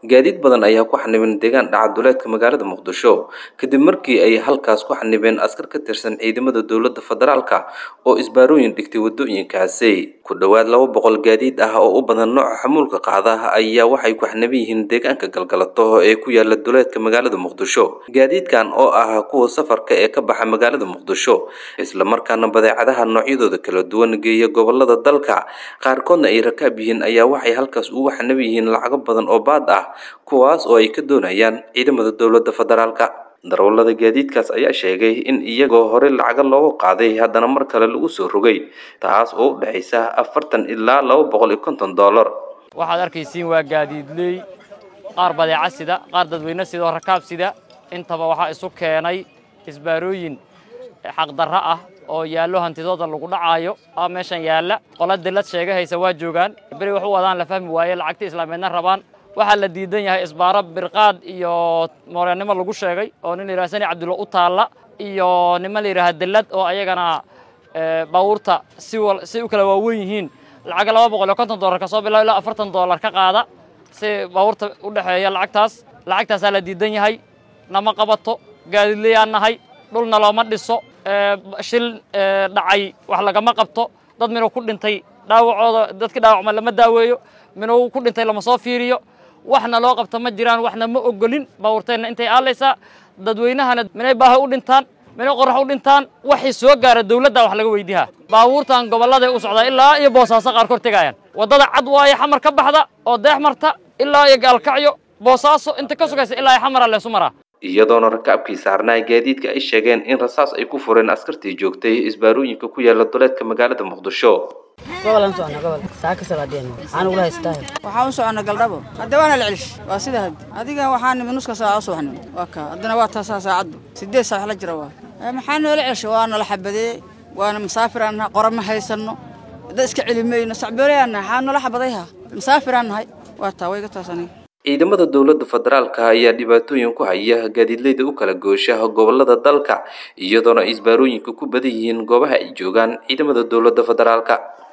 gaadiid badan ayaa ku xanibeen deegaan dhacaduleedka magaalada muqdisho kadib markii ay halkaas ku xanibeen askar ka tirsan ciidamada dowladda federaalka oo isbaarooyin dhigtay wadooyinkaasi ku dhowaad laba boqol gaadiid ah oo u badan nooca xamuulka qaada ayaa waxay ku xaniban yihiin deegaanka galgalato ee ku yaala duleedka magaalada muqdisho gaadiidkan oo ah kuwa safarka ee ka baxa magaalada muqdisho islamarkaana badeecadaha noocyadooda kala duwan geeya gobolada dalka qaarkoodna ay rakaab yihiin ayaa waxay halkaas ugu xaniban yihiin lacago badan oo baad ah kuwaas oo ay ka doonayaan ciidamada dowladda federaalka darawallada gaadiidkaas ayaa sheegay in iyagoo horey lacago loogu qaaday haddana mar kale lagu soo rogay taas oo u dhexaysa afartan ilaa laba boqol iyo konton dollar waxaad arkaysiin waa gaadiidley qaar badeeca sida qaar dadweyne sida oo rakaab sida intaba waxaa isu keenay isbaarooyin xaqdarro ah oo yaallo hantidooda lagu dhacaayo aa meeshan yaalla qola dillad sheega haysa waa joogaan beri wax u wadaan la fahmi waaye lacagtii islaameedna rabaan waxaa la diidan yahay isbaaro birqaad iyo moolyanimo lagu sheegay oo nin la yidhaha sani cabdulla u taalla iyo niman la yidhaha dillad oo ayagana baabuurta si si u kala waaweyn yihiin lacaga laba boqol iyo konton dollar ka soo bilaabo ilaa afartan dollar ka qaada si baabuurta u dhexeeya lacagtaas lacagtaasaa la diidan yahay nama qabato gaadiidlayaan nahay dhulna looma dhiso shil dhacay wax lagama qabto dad minuu ku dhintay dhaawacooda dadkii dhaawacma lama daaweeyo minuu ku dhintay lama soo fiiriyo waxna loo qabto ma jiraan waxna ma ogolin baabuurteenna intay aalaysaa dadweynahana minay baaha u dhintaan minay qorax u dhintaan waxay soo gaara dawladda wax laga weydiihaa baabuurtan gobolladay u socdaa ilaa iyo boosaaso qaarkood tegaayaan waddada cad waaye xamar ka baxda oo deex marta ilaa iyo gaalkacyo boosaaso inta ka sugaysa ilaa iyo xamara leesu maraa iyadoona rakaabkii saarnaa gaadiidka ay sheegeen in rasaas ay ku fureen askartii joogtay isbaarooyinka ku yaala duleedka magaalada muqdisho gobolan socona gobol saaka salaadeen waxaan ugula haystaa waxaan u socona galdhabo hadda waana la celish waa sida had adiga waxaa nimi nuska saaca u subaxnimo waa kaa haddana waa taasaa saacaddu sideed saac la jira waa maxaa noola celsha waa nala xabadeeyey waana masaafiraan nahay qora ma haysanno dad iska celimayno sacboolayaan nahay xaa noola xabadayha masaafiraan nahay waa taa wayga taas aniga ciidamada dowladda federaalka ayaa dhibaatooyin ku haya gaadiidleyda u kala goosha gobolada dalka iyadoona ay isbaarooyinka ku badan yihiin goobaha ay joogaan ciidamada dowladda federaalka